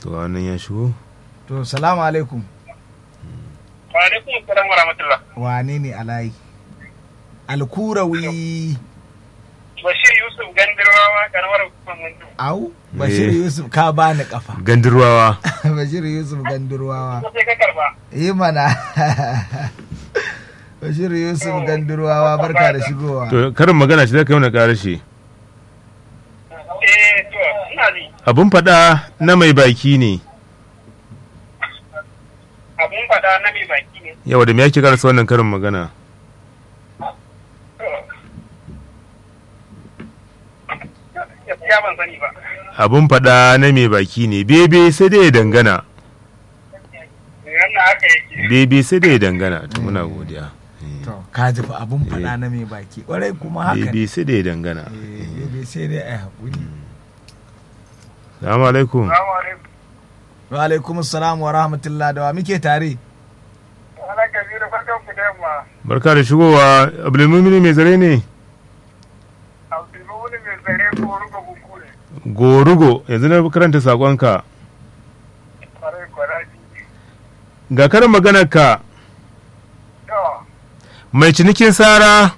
to wannan ya shigo to salamu alaikum Wa alaikum assalam wa rahmatullah. wane ne alayi alkurawi Bashir Yusuf Gandirwawa karamar hukumar Mundu. au bashir Eh. yusuf ka bani kafa gandirwawa bashir yusuf gandurwawa Ko sai ka karba. yi mana bashir yusuf gandurwawa barka da shigowa to karin magana ce zaka yi wani karashe Eh to ina ji. abun faɗa na mai baki ne Abun faɗa na mai baki ne. yawa da me yake karasa wannan karin magana Gaskiya ban sani ba. abun faɗa na mai baki ne bebe sai dai ya dangana Wannan haka yake. bebe sai dai ya dangana to muna godiya to ka ji fa abun faɗa na mai baki ƙwarai kuma haka ne bebe sai dai ya dangana Eh, bebe sai dai a yi haƙuri salamu alaikum Assalamu alaikum. wa alaikum assalam wa rahmatullah da wa muke tare Ana kabiru farkon ku da yamma. barka da shigowa abdulmumini mai zare ne Abdulmumin mai tsare ko ruga buku ne. gorugo yanzu na karanta sakonka Kwarai kwaraji. ga karin maganar ka To, mai cinikin sara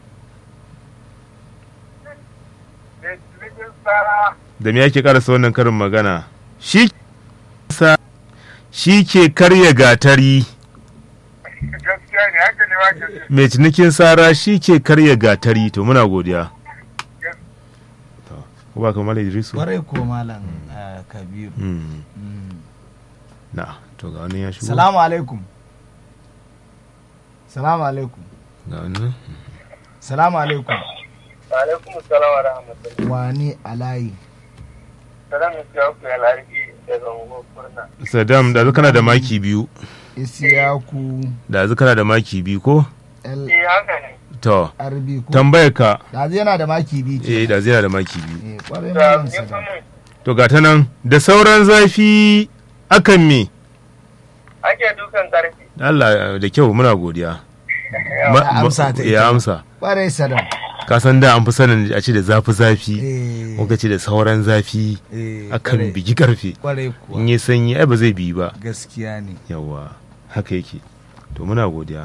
da cikin tsara. da me yake karasa wannan karin magana shi sa shi ke karya gatari Gaskiya ne haka ne wake ce. mai cinikin sara shi ke karya gatari to muna godiya To, ko ba kamar idrisu ƙwarai ko malam eh, kabiru Mm, Mm. na to ga wani ya shigo salamu alaikum salamu alaikum ga wani salamu alaikum Alaikum assalam wa rahmatullah. wani alayi Salam ya siya ku ya larki da zango kurna. saddam da kana da maki biyu isiyaku da kana da maki biyu ko l Eh haka ne. to rb ko tambayar ka da yana da maki biyu eh ke da zai da maki biyu eh kwarai Da malam ya sadam kuma to ga ta nan da sauran zafi akan me ake dukan karfi. Allah da kyau muna godiya Ma- Ya ma- amsa ta ita ya ma. amsa kwarai sadam ka san da an fi sanin a ce da zafi zafi eh ko ka ce da sauran zafi eh, akan kwarai- bigi karfe kwarai kuwa in yi sanyi ai ba zai bi ba gaskiya ne yawa haka yake to muna godiya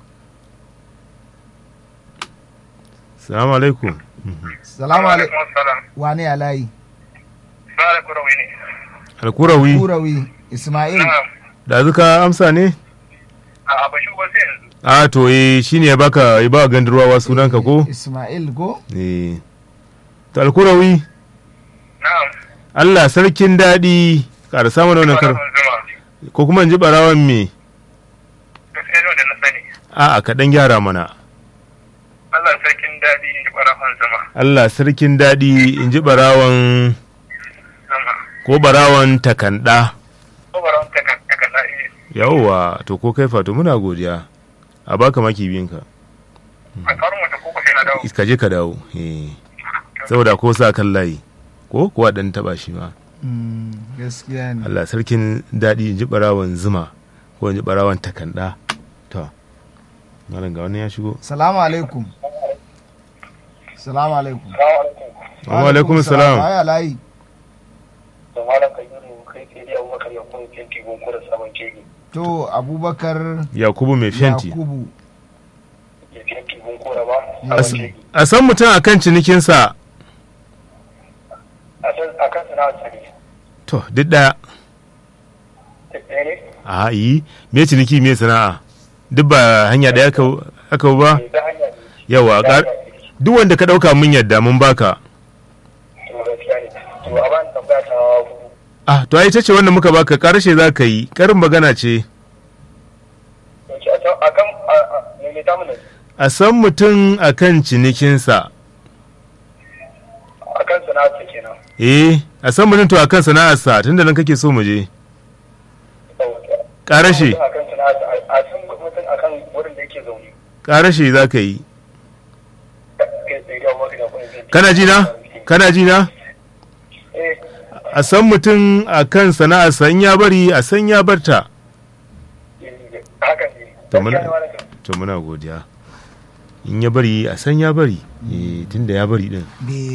salamu alaikum salamu alaikum salam. wani alayi Sale kurawi ne. alkurawi kurawi ismail Na'am. da zuka amsa ne A ba shi ba sai yanzu. a to eh shine ya baka ya ba gandurwawa sunanka ko ismail ko eh to alkurawi Na'am. Allah sarkin daɗi ƙara samun wannan kar Farkon zuma. ko kuma in ji ɓarawan me Gaskiya ne wanda na sani. a'a kaɗan gyara mana Allah sarkin daɗi in ji ɓarafan zuma. Allah sarkin daɗi in ji ɓarawan Zuma. ko ɓarawan takanɗa Ko barawon takan takan na iya. yawwa to ko kai fato muna godiya a baka maki biyunka A karin wata koko sai na dawo. ka je ka dawo eh saboda ko sa kan layi ko kuwa ɗan taɓa shi ma Mm, gaskiya ne Allah sarkin daɗi in ji ɓarawan zuma ko in ji ɓarawan takanɗa to malam ga wani ya shigo salamu alaikum salamu alaikum wa alaikum salam wani alayi Da malam Kabiru kai ke dai Abubakar ya kuma fenti gonko da sabon kege. to abubakar yakubu mai fenti yakubu Ya fenti gonko da ba. A As- Sabon kege. a san mutum akan cinikinsa A san a kan sana'ar sani. to duk ɗaya Ɗaya ne? a yi me ciniki me sana'a duk ba hanya ɗaya aka- aka ba Ta hanya ne. yawa Ta ƙar- hanya ne. duk wanda ka ɗauka mun yadda mun baka To gaskiya ne. To a bani tambaya ta hudu. ah to ai ita ce wanda muka baka ƙarshe za ka yi ƙarin magana ce Yace a can a kan a a me me ta mun ne? a san mutum akan cinikinsa A kan sana'ar sa kenan. eh a san mutum to akan sana'arsa tunda nan kake so mu je ƙarashe A kan sana'ar sa a san mutum a kan wurin da yake zaune. ƙarashe za ka yi Kai tsaye da Abubakar ya kuma fenti. kana ji na kana ji na Eh. a san mutum akan sana'arsa in ya bari a san ya barta Hakan ne. To muna- Gaskiya ne malam Kabiru. to muna godiya in ya bari a san ya bari eh tunda ya bari din bai